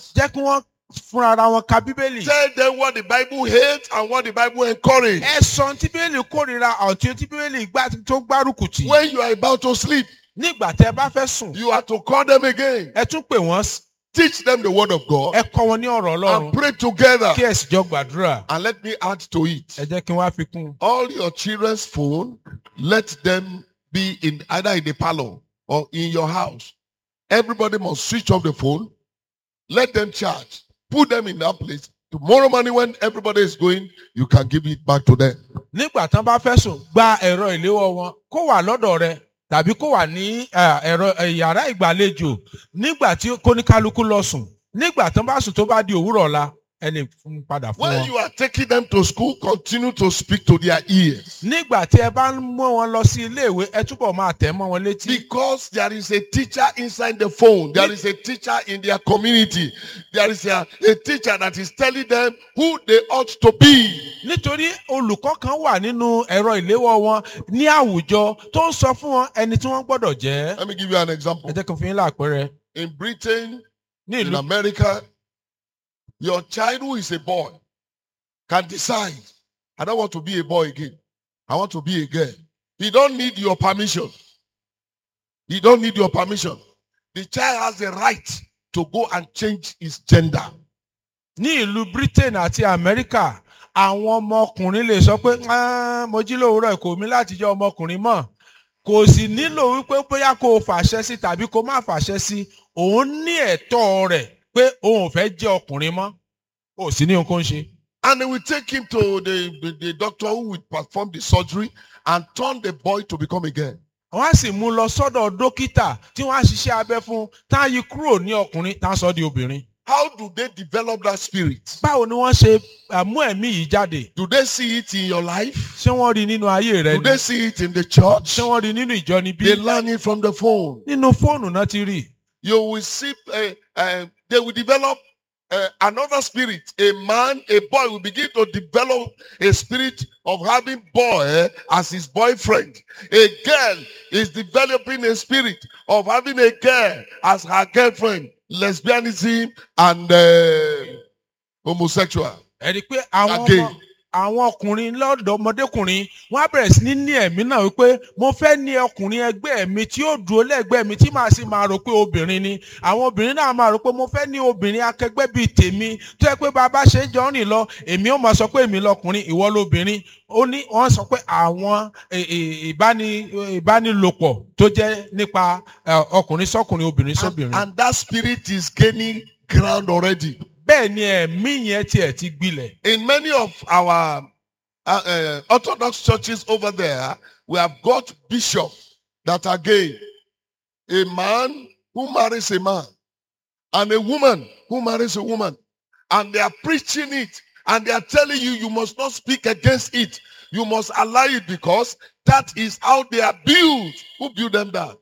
Bibles. jẹ́ kí wọ́n fúnra ara wọn ka bíbélì. Tell them what the Bible hates and what the Bible encourages. ẹ sọ tí bíbélì kórìíra ọ̀tí tí bíbélì gbá tó gbárùkù tì. When you are about to sleep, nígbà tẹ bá fẹ́ sùn you are to call them again. ẹ tún pè wọ́n s- Teach them the word of God ẹ kọ́ wọn ní ọ̀rọ̀ ọlọ́run and pray together. kí ẹ sì jọ gbàdúrà. And let me add to it. ẹ jẹ́ kí wọ́n á fi kún un. All your children's phone, let them be in either in the parlor or in your house. Everybody must switch off the phone. Let them charge. Put them in that place. Tomorrow morning when everybody is going, you can give it back to them. nígbà tán bá fẹ́ sùn gba ẹ̀rọ ìléwọ́ wọn kó wà lọ́dọ̀ rẹ tàbí kó wà ní eh, ẹ̀rọ eh, yàrá ìgbàlejò nígbà tí kóníkálukú lọ sùn nígbà tán bá sùn tó bá di òwúrọ̀ ọ̀la ẹ lè fún un padà fún When wọn. you are taking them to school, continue to speak to their ears. nígbà tí ẹ bá ń mú wọn lọ sí iléèwé ẹ túbọ̀ máa tẹ̀ mọ́ wọn létí. Because there is a teacher inside the phone. There is a teacher in their community. There is a, a teacher that is telling them who they ought to be. nítorí olùkọ́ kan wà nínú ẹ̀rọ ìléwọ́ wọn ní àwùjọ tó ń sọ fún wọn ẹni tí wọ́n gbọ́dọ̀ jẹ́. Let me give you an example. ẹ jẹ́ kí n fi yín láàpẹẹrẹ. In Britain, ní in ìlú America, your child who is a boy can decide, I don't want to be a boy again. I want to be a girl. He don't need your permission. He don't need your permission. The child has the right to go and change his gender. ní ìlú britain àti amẹ́ríkà àwọn ọmọkùnrin lè sọ pé "Ah, mo jí lówùúrọ̀ kò mí láti jẹ́ ọmọkùnrin mọ́ kò sì nílò wípé bóyá kó o fàṣẹ sí tàbí kó o má fàṣẹ sí òun ní ẹ̀tọ́ rẹ̀ pé òun ò fẹ́ jẹ́ ọkùnrin mọ́ ò sí ní nǹkan ṣe. And they will take him to the, the, the doctor who will perform the surgery and turn the boy to become a girl. wọ́n á sì mú un lọ sọ́dọ̀ dókítà tí wọ́n á ṣiṣẹ́ abẹ fún un tá a yí kúrò ní ọkùnrin tá a sọ di obìnrin. How do they develop that spirit? báwo ni wọ́n ṣe ah, mú ẹ̀mí yìí jáde? Do they see it in your life? ṣé wọ́n rí i nínú ayé rẹ Do ni? they see it in the church? ṣé wọ́n rí i nínú ìjọ níbí? They learn it from the phone. nínú fóònù náà ti rí i. You will see, uh, uh, they will develop uh, another spirit. A man, a boy will begin to develop a spirit of having boy as his boyfriend. A girl is developing a spirit of having a girl as her girlfriend. Lesbianism and uh, homosexual. ẹ rí i pé àwọn Again. ọmọ àwọn ọkùnrin lọ́dọ̀ ọmọdékùnrin wọ́n á bẹ̀rẹ̀ sí ní ní ẹ̀mí náà wípé mo fẹ́ ní ọkùnrin ẹgbẹ́ mi tí yóò dúró lẹ́gbẹ̀ẹ́ mi tí màá sì máa rò pé obìnrin ni àwọn obìnrin náà máa rò pé mo fẹ́ ní obìnrin akẹgbẹ́ bíi tèmi tó yẹ pé bàbá ṣe ń jọ rìn lọ èmi ó máa sọ pé èmi lọkùnrin ìwọ lóbìnrin ó ní wọ́n sọ pé àwọn ẹ, ẹ, ìbáni- ìbánilòpọ̀ tó jẹ́ nípa ẹ, ọkùnrin sọkùnrin obìnrin And, sóbìnrin and that spirit is gaining ground already. bẹ́ẹ̀ ni ẹ̀mí yẹn tiẹ̀ ti gbilẹ̀ in many of our uh, uh, Orthodox churches over there, we have got bishops that are gay. A man who marries a man and a woman who marries a woman. And they are preaching it and they are telling you, you must not speak against it. You must allow it because that is how they are built. Who built them that?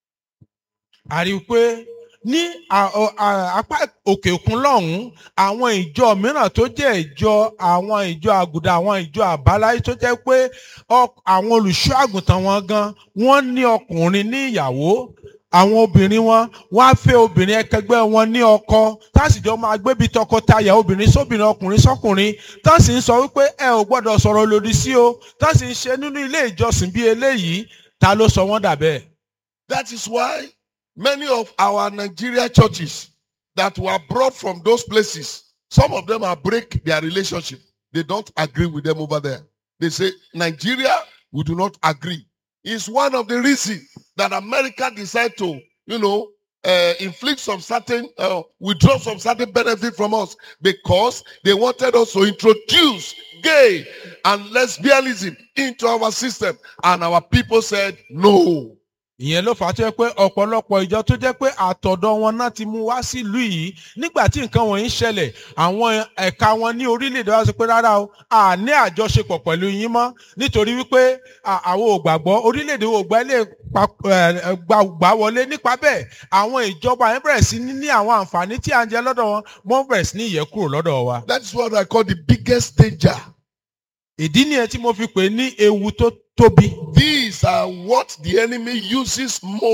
a rí i pé ní à- ọ- à- apá òkè òkun lọ́hùn-ún àwọn ìjọ mìíràn tó jẹ́ ìjọ àwọn ìjọ àgùdà àwọn ìjọ àbáláyé tó jẹ́ pé ọ- àwọn olùṣọ́ àgùntàn wọn gan wọ́n ní ọkùnrin ní ìyàwó àwọn obìnrin wọn wọ́n á fẹ́ obìnrin ẹkẹgbẹ́ wọn ní ọkọ tásìjọ máa gbébi tọkọtaya obìnrin sóbìnrin ọkùnrin sọkùnrin tásì ń sọ wípé ẹ ò gbọ́dọ̀ sọ̀rọ̀ lòdì sí o tásì ń ṣe nínú ilé ìjọsìn bí eléyìí ta ló sọ wọ́n dà bẹ́ẹ̀. That is why many of our Nigeria churches that were brought from those places, some of them are break their relationship. They don't agree with them over there. They say, Nigeria, we do not agree. It's one of the reasons that America decided to, you know, uh, inflict some certain, uh, withdraw some certain benefit from us because they wanted us to introduce gay and lesbianism into our system. And our people said, no. ìyẹn ló fà á tó yẹ pé ọ̀pọ̀lọpọ̀ ìjọ tó jẹ́ pé àtọ̀dọ̀ wọn náà ti mú wá sílùú yìí nígbà tí nǹkan wọ̀nyí ń ṣẹlẹ̀ àwọn ẹ̀ka wọn ní orílẹ̀-èdè wa sọ pé rárá o a ní àjọṣepọ̀ pẹ̀lú yín mọ́ nítorí wípé à- àwọn ò gbàgbọ́ orílẹ̀-èdè wo gba ilé pa- ẹ̀, gbà gbà wọlé nípa bẹ́ẹ̀ àwọn ìjọba yẹn bẹ̀rẹ̀ sí ní ní àwọn àǹfààní tí à ń jẹ lọ́dọ̀ wọn wọ́n bẹ̀rẹ̀ sí ní ìyẹ́ kúrò lọ́dọ̀ wa. That is what I call the biggest danger. ìdí nìyẹn tí mo fi pè é ní ewu tó tóbi. These are what the enemy uses most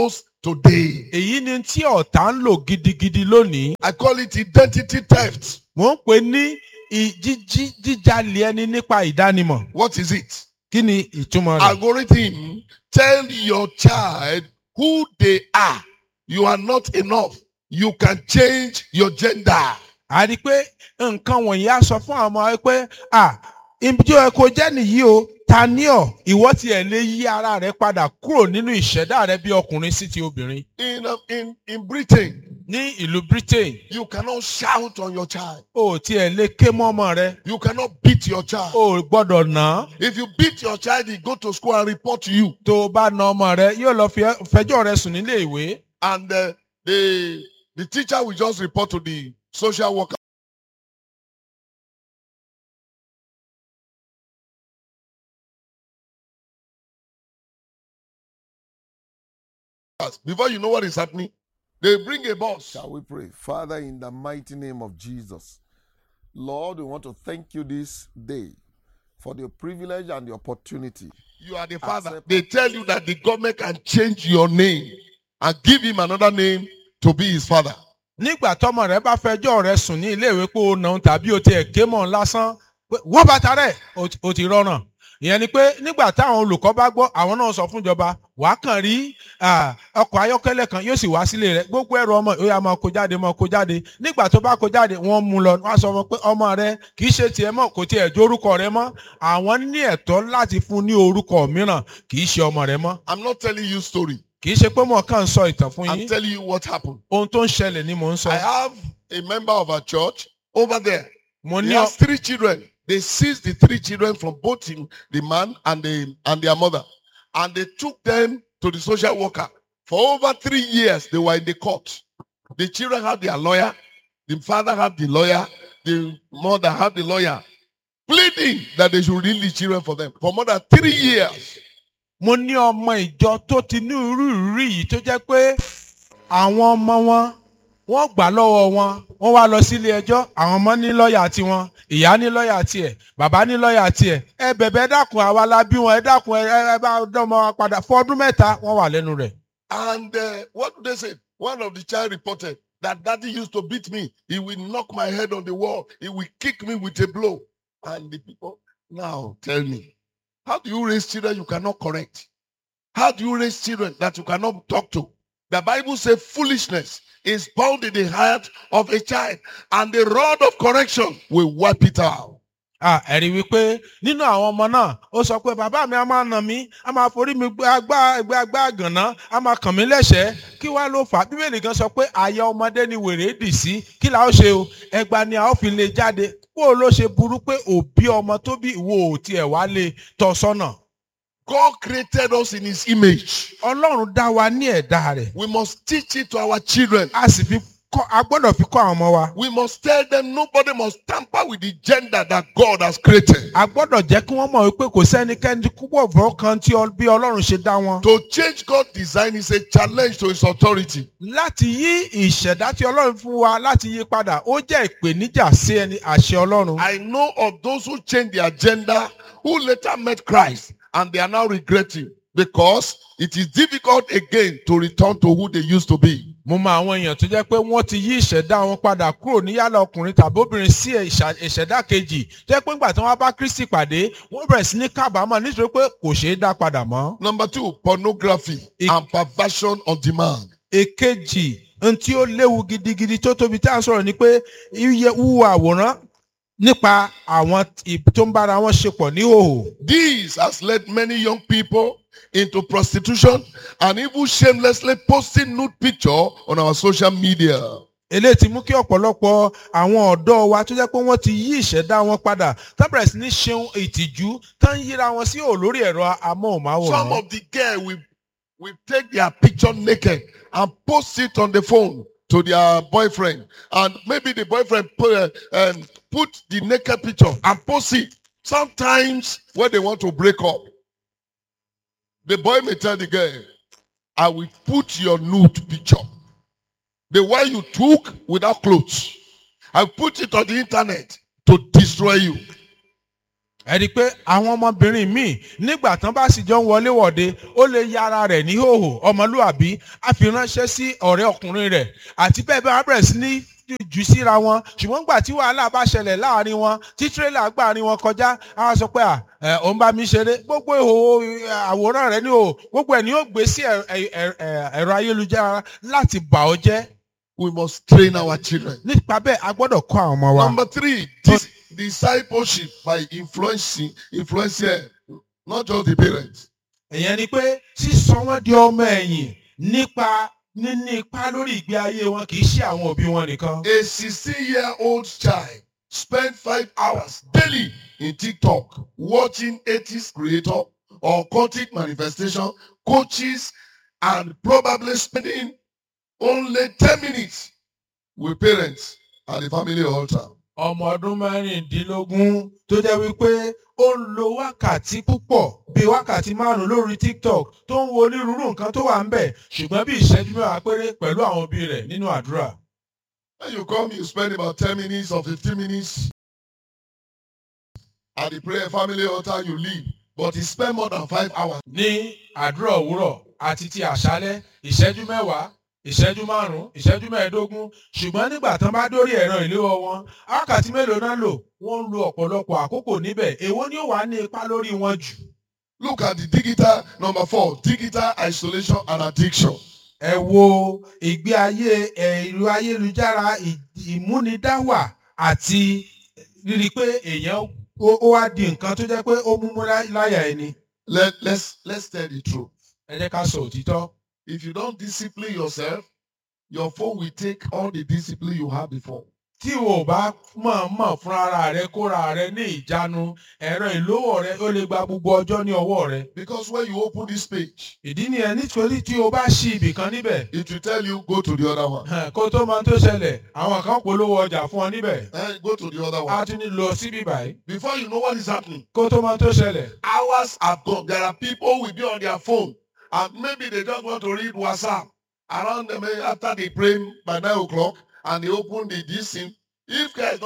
today. èyí ni tí ọ̀tá ń lò gidigidi lónìí I call it identity theft. mò ń pè ní ì- jíjí jíjalè ẹni nípa ìdánimọ̀ What is it? kí ni ìtumọ̀ rẹ̀. Algorithm tell your child who they are. You are not enough. You can change your gender. a rí i pé nǹkan wọ̀nyí á sọ fún àwọn ọmọ wa pé à ibi tí ó yẹ kó jẹ́ nìyí o ta ní ọ̀ ìwọ tiẹ̀ lè yí ara rẹ padà kúrò nínú ìṣẹ̀dá rẹ bí ọkùnrin sí ti obìnrin. In, um, in, in Britain, ní ìlú Britain you cannot shout on your child. o ò tiẹ̀ lè ké mọ́ ọmọ rẹ You cannot beat your child. o ò gbọ́dọ̀ nà án If you beat your child, he go to school and report to you. tó o bá na ọmọ rẹ yóò lọ fi ẹ́- fẹjọ́ rẹ sùn nílé ìwé. And uh, the, the teacher will just report to the social worker. Before you know what is happening, they bring a boss. Shall we pray? Father, in the mighty name of Jesus, Lord, we want to thank you this day for the privilege and the opportunity. You are the father. Accept- They tell you that the government can change your name and give him another name to be his father. nígbà tọmọ rẹ bá fẹjọ́ rẹ sùn ní iléèwé pé o nà án tàbí o tiẹ̀ ké mọ́ ọ lásán pé wọ́n bàtà rẹ̀ o ti- o ti rọrùn ìyẹn ni pé nígbà táwọn olùkọ́ bá gbọ́ àwọn náà sọ fún ìjọba wàá kàn rí ah, ọkọ̀ ayọ́kẹ́lẹ́ kan yóò sì wá sílé rẹ gbogbo ẹrù ọmọ ó yá máa kó jáde máa kó jáde nígbà tó bá kó jáde wọ́n mú lọ wọ́n á sọ fún un pé ọmọ rẹ kì í ṣe tiẹ̀ mọ́ kò tiẹ̀ jó orúkọ rẹ mọ́ àwọn ní ẹ̀tọ́ láti fún ní orúkọ mìíràn kì í ṣe ọmọ rẹ mọ́ I'm not telling you story. kì í ṣe pé mo kàn ń sọ ìtàn fún I'm yín telling you what happened. ohun tó ń ṣẹlẹ̀ ni mò ń sọ I have a member of our church over there. mo He ní ọ- has three children. They seized the three children from both him, the man and the and their mother, and they took them to the social worker. For over three years, they were in the court. The children had their lawyer, the father had the lawyer, the mother had the lawyer, pleading that they should release children for them for more than three years. mo ní ọmọ ìjọ tó ti ní irú ìrírí yìí tó jẹ́ pé àwọn ọmọ wọn wọ́n gbà lọ́wọ́ wọn wọ́n wá lọ sílé ẹjọ́ àwọn ọmọ ní lọ́ọ̀yà tiwọn ìyá ní lọ́ọ̀yà tiẹ̀ bàbá ní lọ́ọ̀yà tiẹ̀ ẹ bẹ̀bẹ̀ ẹ dákun àwa la bí wọn ẹ dákun ẹ ẹ bá dọ́mọ wa padà fún ọdún mẹ́ta wọ́n wà lẹ́nu rẹ̀. And uh, what do they say? One of the child reported that daddy used to beat me. He will knock my head on the wall. He will kick me with a blow. And the people now tell me, how do you raise children you cannot correct? How do you raise children that you cannot talk to? The Bible says foolishness is bound in the heart of a child, and the rod of correction will wipe it out. Ah, ẹ̀rí wípé nínú àwọn ọmọ náà ó sọ pé bàbá mi a máa nà mí a máa forí mi gbé agbá ẹgbẹ́ agbá àgànná a máa kàn mí lẹ́sẹ̀ẹ́ kí wá ló fà á bíbélì gan sọ pé àyà ọmọdé ni wèrè dì sí kí la ó ṣe o ẹgba ni a ó fi lè jáde kó o ló ṣe burú pé òbí ọmọ tó bí ìwọ ò tiẹ̀ wá lè tọ́ sọ́nà. God created us in his image. ọlọ́run dá wa ní ẹ̀dá rẹ̀ We must teach it to our children. a sì fi kọ́ a gbọ́dọ̀ fi kọ́ àwọn ọmọ wa. We must tell them nobody must tamper with the gender that God has created. a gbọ́dọ̀ jẹ́ kí wọ́n mọ̀ wípé kò sẹ́nikẹ́ni púpọ̀ fọ́ kan tí ọ- bí ọlọ́run ṣe dá wọn. To change God's design is a challenge to his authority. láti yí ìṣẹ̀dá tí ọlọ́run fún wa láti yí padà ó jẹ́ ìpèníjà sí ẹni àṣẹ ọlọ́run. I know of those who changed their gender who later met Christ and they are now regretting because it is difficult again to return to who they used to be. mo mọ àwọn èèyàn tó jẹ́ pé wọ́n ti yí ìṣẹ̀dá wọn padà kúrò ní yálà ọkùnrin tàbí obìnrin sí ìṣà- ìṣẹ̀dá kejì tó jẹ́ pé nígbà tí wọ́n bá Kristi pàdé wọ́n bẹ̀rẹ̀ sí ní kábàámọ̀ nítorí pé kò ṣeé dá padà mọ́. Number two, pornography Ik- and perversion on demand. èkejì ohun tí ó léwu gidigidi tó tóbi tí à ń sọ̀rọ̀ ni pé iye wúwo àwòrán nípa àwọn ì- tó ń bára wọn ṣe pọ̀ ní hòhò. This has led many young people into prostitution and even shamelessly posting nude picture on our social media. eléyìí ti mú kí ọ̀pọ̀lọpọ̀ àwọn ọ̀dọ́ wa tó jẹ́ pé wọ́n ti yí ìṣẹ̀dá wọn padà tó bẹ̀rẹ̀ sí ní ṣeun ìtìjú tó ń yíra wọn sí ò lórí ẹ̀rọ Some amóhùnmáwòrán. of the girl will, will take their picture naked and post it on the phone to their boyfriend. And maybe the boyfriend put, uh, um, put the naked picture and post it. Sometimes when they want to break up, the boy may tell the girl, I will put your nude picture. The one you took without clothes. I put it on the internet to destroy you. ẹ rí i pé àwọn ọmọbìnrin míì nígbà tán bá sì jọ ń wọlé wọ̀de ó lè ya ara rẹ̀ ní hòhò ọmọlúàbí á fi ránṣẹ́ sí ọ̀rẹ́ ọkùnrin rẹ̀ àti bẹ́ẹ̀ bẹ́ẹ̀ wọ́n bẹ̀rẹ̀ sí ní jù síra wọn ṣùgbọ́n gbà tí wàhálà bá ṣẹlẹ̀ láàrin wọn tí tírélà gbàrin wọn kọjá á wá sọ pé à ẹ òun bá mi ṣeré gbogbo ìhòòhò àwòrán rẹ ní o gbogbo ẹ̀ ni yóò gbé sí ẹ- ẹ- ẹ- ẹ- ẹ̀rọ ayélujára láti bà ọ́ jẹ́ We must train our children. nípa bẹ́ẹ̀ a gbọ́dọ̀ kọ́ àwọn ọmọ wa. Number three, dis- discipleship by influencing, influencing, not just the parents. ìyẹn ni pé sísọ wọn di ọmọ ẹ̀yìn nípa níní ipá lórí ìgbé ayé wọn kì í ṣe àwọn òbí wọn nìkan. A 16-year-old child spent five hours daily in TikTok watching 80s creator or content manifestation, coaches, and probably spending only 10 minutes with parents at the family altar. ọmọ ọdún mẹ́rìndínlógún tó jẹ́ wípé ó ń lo wákàtí púpọ̀ bíi wákàtí márùn-ún lórí tiktok tó ń wo onírúurú nǹkan tó wà ń bẹ̀ ṣùgbọ́n bí ìṣẹ́jú mẹ́wàá péré pẹ̀lú àwọn òbí rẹ̀ nínú àdúrà. When you come, you spend about 10 minutes or 15 minutes at the prayer family altar, you leave. But you spend more than five hours. ní àdúrà òwúrọ̀ àti ti àṣálẹ́ ìṣẹ́jú mẹ́wàá ìṣẹ́jú márùn-ún ìṣẹ́jú mẹ́ẹ̀ẹ́dógún ṣùgbọ́n nígbà tán bá dórí ẹ̀rọ ìléwọ́ wọn wákàtí mélòó náà lò wọ́n ń lo ọ̀pọ̀lọpọ̀ àkókò níbẹ̀ èwo ni ó wà ní ipa lórí wọn jù. Look at the digital number four, digital isolation and addiction. ẹ wo ìgbé ayé ẹ̀rọ ayélujára ì- ìmúnidáwà àti rírí pé èèyàn ó ó wá di nǹkan tó jẹ́ pé ó múmú lá- láyà ẹni. Let, let's let's tell the truth. ẹ jẹ́ ká sọ òtítọ́. If you don't discipline yourself, your phone will take all the discipline you had before. tí o bá mọ̀ọ́mọ̀ fún ara rẹ kóra rẹ ní ìjánu ẹ̀rọ ìlówó rẹ ó lè gba gbogbo ọjọ́ ní ọwọ́ rẹ. Because when you open this page, ìdí nìyẹn nítorí tí o bá ṣí ibì kan níbẹ̀ it will tell you go to the other one. hàn, kó tó máa tó ṣẹlẹ̀ àwọn kan polówó ọjà fún ọ níbẹ̀ And go to the other á one. tún ní lọ síbí báyìí Before you know what is happening, kó tó máa tó ṣẹlẹ̀. hours have gone. There are people who will be on their phone and maybe they just want to read WhatsApp around them eh, after they pray by nine o'clock and they open the this thing. If guys